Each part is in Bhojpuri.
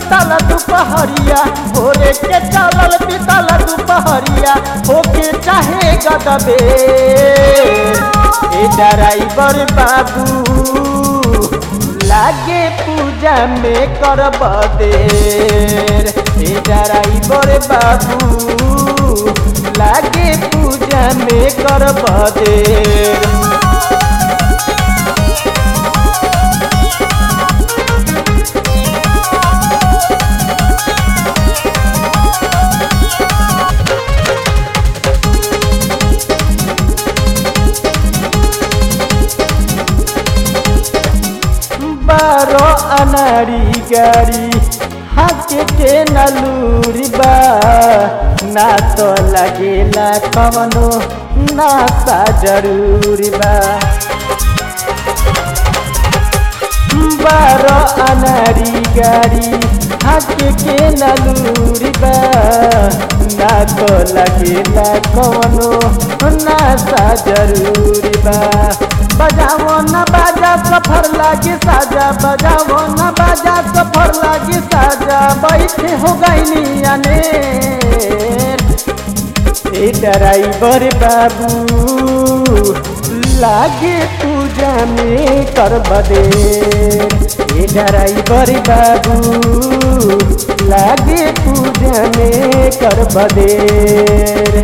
बीतल दुपहरिया भोरे के चलल बीतल दुपहरिया होके चाहे गदबे ए ड्राइवर बाबू लागे पूजा में करब देर ए ड्राइवर बाबू लागे पूजा में करब देर बारो अनारी गाड़ी हाके के नलूरी बा ना तो लगेला कवनो नाता जरूरी बा बारो अनारी गाड़ी हाके के नलूरी बा ना तो लगेला कवनो नाता जरूरी बा बजाओ न बाजा सफर लागी साजा बजाओ न बाजा सफर लागी साजा बैठे हो गईनी अने ए ड्राइवर बाबू लागे पूजा में कर बदे ए ड्राइवर बाबू लागे पूजा में कर बदे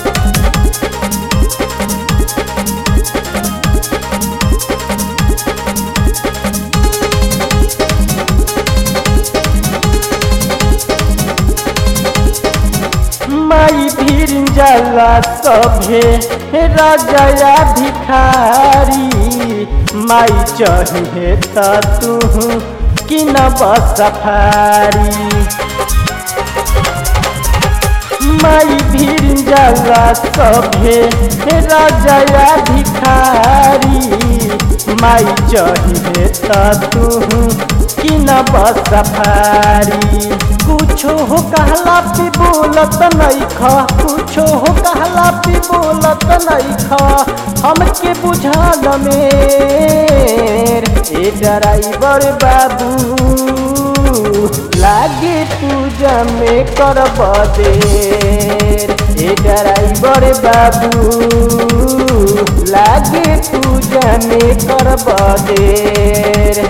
माई भीर जला सभे राजया भिखारी माई चाहिए त तू कि न सफारी माई भीर जला सभे राजया भिखारी माई चाहिए त तू कि न सफारी कुछो हो कहला पी बोलत नहीं खा कुछो हो कहला पी बोलत नहीं खा हमके बुझाल मेर ए ड्राइवर बाबू लागे पूजा में करब देर ए ड्राइवर बाबू लागे पूजा में करब देर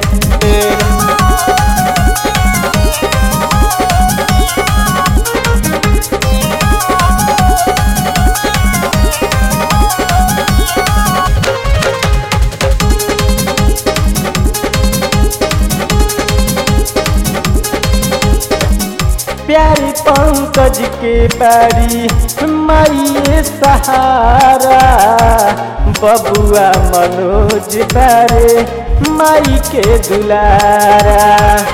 प्यारी पंकज के बारी माइए सहारा बबुआ मनोज बारे माई के दुलारा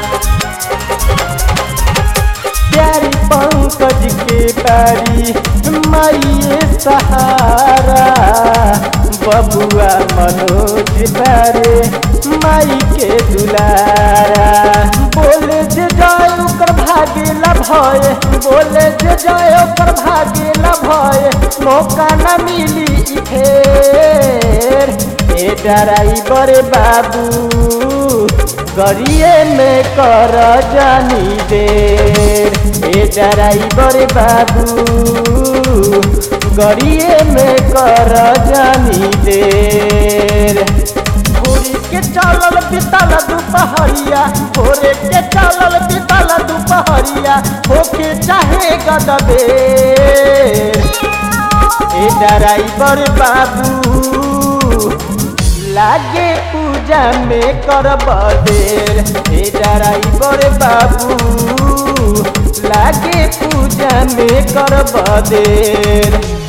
प्यारी पंकज के बारी माइए सहारा बबुआ मनोज बारे माई के दुलारा बोले जे जाए ओकर भागेला भय बोले जे जाए ओकर भागेला भय मौका न मिली फेर ए ड्राइवर बाबू गरिए में कर जानी देर ए ड्राइवर बाबू गरिए में कर जानी देर भोरे के चलल बितल दुपहरिया भोरे के चलल बितल दुपहरिया होके चाहे गदबे ए ड्राइवर बाबू लागे पूजा में करब देर ए ड्राइवर बाबू लागे पूजा में करब देर